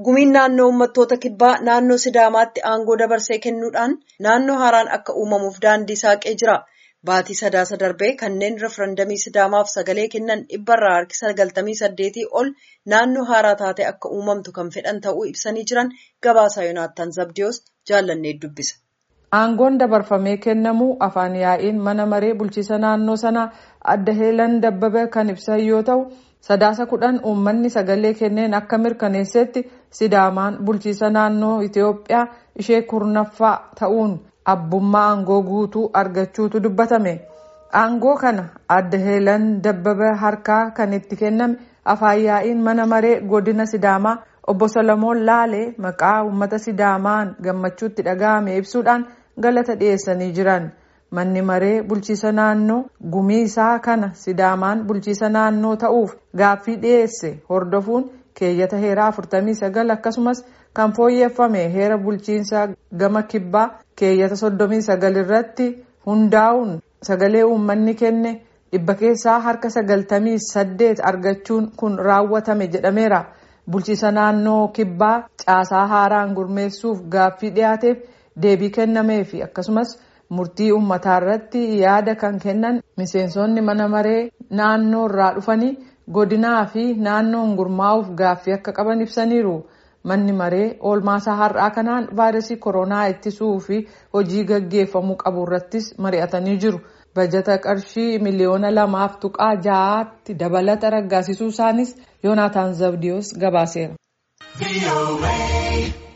Gumiin naannoo uummattoota kibbaa naannoo Sidaamaatti aangoo dabarsee kennuudhaan naannoo haaraan akka uumamuuf daandii saaqee jira. Baatii sadaasa darbee kanneen referendamii Sidaamaaf sagalee kennan dhibbarraa harki sagaltamii saddeetii ol naannoo haaraa taate akka uumamtu kan fedhan ta'uu ibsanii jiran gabaasaa Yoonaataan Zabdiyoos jaallannee dubbisa. Aangoon dabarfamee kennamuu afaan yaa'iin mana maree bulchiisa naannoo sanaa adda heelan dabbabee kan ibsan yoo ta'u sadaasa kudhan uummanni sagalee kenneen akka mirkaneessetti sidaamaan bulchiisa naannoo Itoophiyaa ishee kurnaffaa ta'uun abbummaa aangoo guutuu argachuutu dubbatame. Aangoo kana adda heelan dabbabee harkaa kan itti kenname afaan yaa'iin mana maree godina sidaamaa obbo Solomoon Laalee maqaa uummata sidaamaan gammachuutti dhaga'ame ibsuudhaan galata dhiyeessanii jiran. Manni maree bulchiisa naannoo gumii isaa kana sidaamaan bulchiisa naannoo ta'uuf gaaffii dhiyeesse hordofuun keeyyata heeraa 49 akkasumas kan fooyyeffame heera bulchiinsaa gama kibbaa keeyyata 39 irratti hundaa'uun sagalee uummanni kenne dhibba keessaa harka 98 argachuun kun raawwatame jedhameera. Bulchiisa naannoo kibbaa caasaa haaraan gurmeessuuf gaaffii dhiyaateef deebii kennameefi akkasumas murtii uummataa irratti yaada kan kennan miseensonni mana maree naannoo irraa dhufanii godinaa fi naannoon gurmaa'uuf gaaffii akka qaban ibsaniiru. Manni maree oolmaasaa har'aa kanaan vaayirasii koronaa ittisuu fi hojii gaggeeffamuu qabu irrattis mari'atanii jiru. Bajata qarshii miliyoona lamaaf tuqaa ja'aatti dabalata raggaasisuu isaanis Yoonaataan Zabdiyoos gabaaseera.